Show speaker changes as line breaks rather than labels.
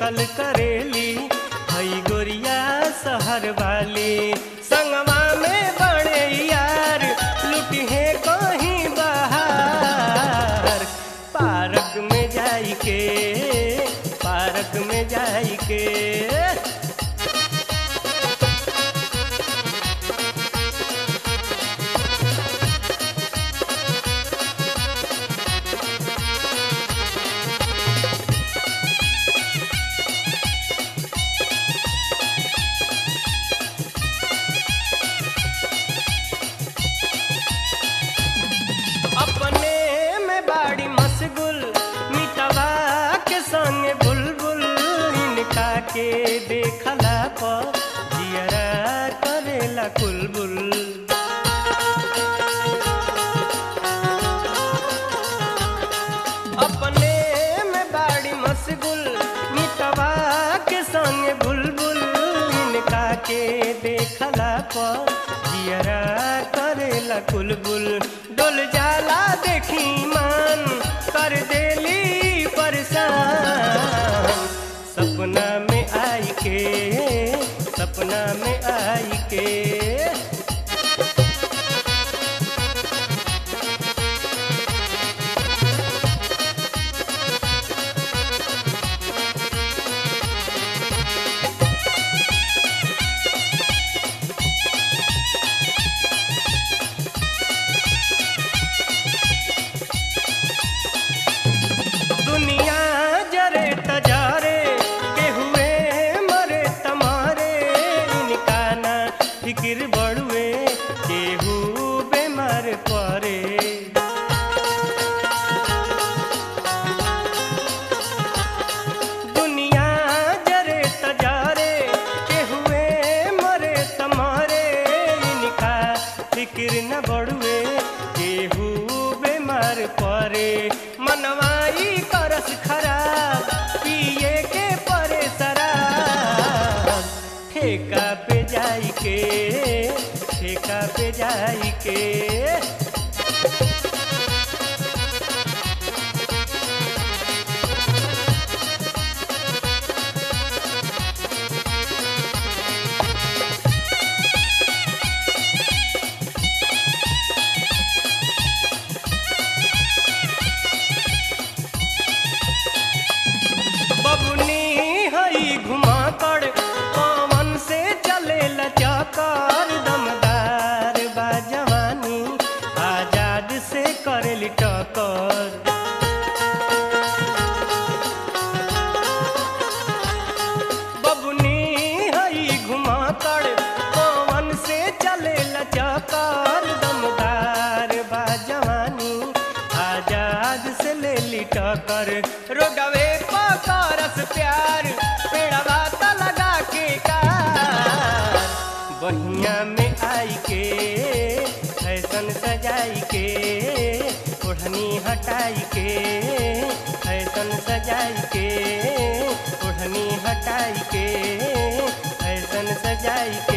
देखल करेली हई गोरिया शहर वाली संगवा में बड़े यार लुटी है कहीं बाहर पार्क में जाई के पार्क में जाई के अपने में बाड़ी मशगुल मिटवा के संग बुलबुल इनका के देखला पर जियरा करेला कुलबुल अपने में बाड़ी मशगुल मिटवा के संग बुलबुल इनका के देखला पर जियरा करेला कुलबुल डोल जाला देखी मान कर देली परेशान सपना में आई के सपना में आई के दुनिया जरे तजारे के हुए मरे तमारे इनका ना फिक्र बड़ुए केहू बेमार परे दुनिया जरे तजारे के हुए मरे तमारे इनका फिक्र न बड़ुए केहू बेमार परे मनवाई करस खराब पिए के परे शराब ठेका पे जाई के ठेका पे जाई के बबुनी हई घुमा कर पवन से चले लचकर दमदार बा जवानी आजाद से करेली टकर बबुनी हई घुमा कर पवन से चले लचकर दमदार बा जवानी आजाद से ले ली टकर रोडवे पकड़स प्यार पेड़वा त लगा के कार बहिया में आई के फैशन सजाई के ओढ़नी हटाई के फैशन सजाई के ओढ़नी हटाई के फैशन सजाई